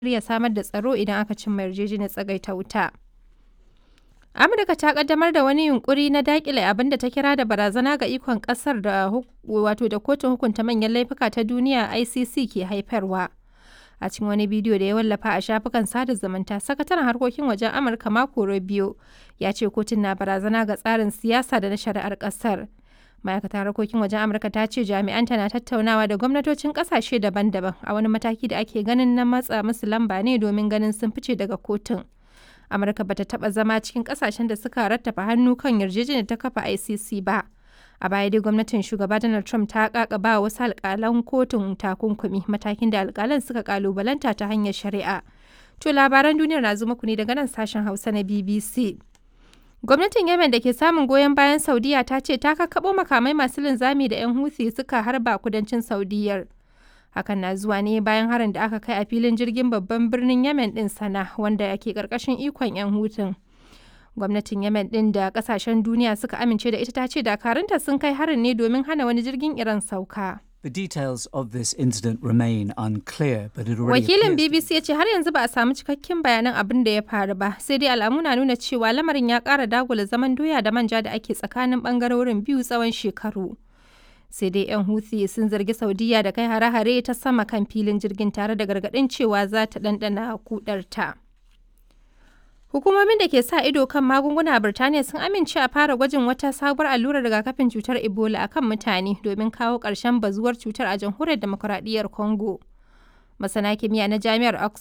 shirya samar da tsaro idan aka cimma yarjejeniyar tsagaita wuta. Amurka ta kaddamar da wani yunkuri na dakile abin da ta kira da barazana ga ikon kasar da wato da kotun hukunta manyan laifuka ta duniya ICC ke haifarwa. A cikin wani bidiyo da ya wallafa a shafukan sada zumunta, sakataren harkokin wajen Amurka Marco Rubio ya ce kotun na barazana ga tsarin siyasa da na shari'ar kasar. Ma'aikatar harkokin wajen Amurka ta ce jami'anta na tattaunawa da gwamnatocin kasashe daban-daban a wani mataki da ake ganin na matsa musu lamba ne domin ganin sun fice daga kotun. Amurka bata taba zama cikin kasashen da suka rattafa hannu kan yarjejeniyar ta kafa ICC ba. A baya dai gwamnatin shugaba Donald Trump ta kakaba wasu alkalan kotun takunkumi matakin da alkalan suka kalubalanta ta hanyar shari'a. To labaran duniyar na zo muku ne daga nan sashen Hausa na BBC. Gwamnatin Yemen da ke samun goyon bayan Saudiya ta ce ta kakkaɓo makamai masu linzami da 'yan Houthi suka harba kudancin Saudiyyar. Hakan na zuwa ne bayan harin da aka kai a filin jirgin babban birnin Yemen din sana wanda ke karkashin ikon 'yan hutun. Gwamnatin Yemen din da kasashen duniya suka amince da ita ta ce dakarunta sun kai harin ne domin hana wani jirgin Iran sauka. The details of this incident remain unclear, but it already Wakilin appears BBC ya ce har yanzu ba a samu cikakken bayanan abin da ya faru ba, sai dai alamu na nuna cewa lamarin ya ƙara dagula zaman doya da manja da ake tsakanin ɓangarorin biyu tsawon shekaru. Sai dai 'yan Houthi sun zargi Saudiya da kai hare-hare ta sama kan filin jirgin tare da gargaɗin cewa za ta ɗanɗana kudarta. Hukumomin da ke sa ido kan magunguna a Birtaniya sun amince a fara gwajin wata sabuwar allurar rigakafin cutar Ebola a kan mutane domin kawo ƙarshen bazuwar cutar a jamhuriyar demokuraɗiyyar Congo. Masana kimiyya na Jami'ar Oxford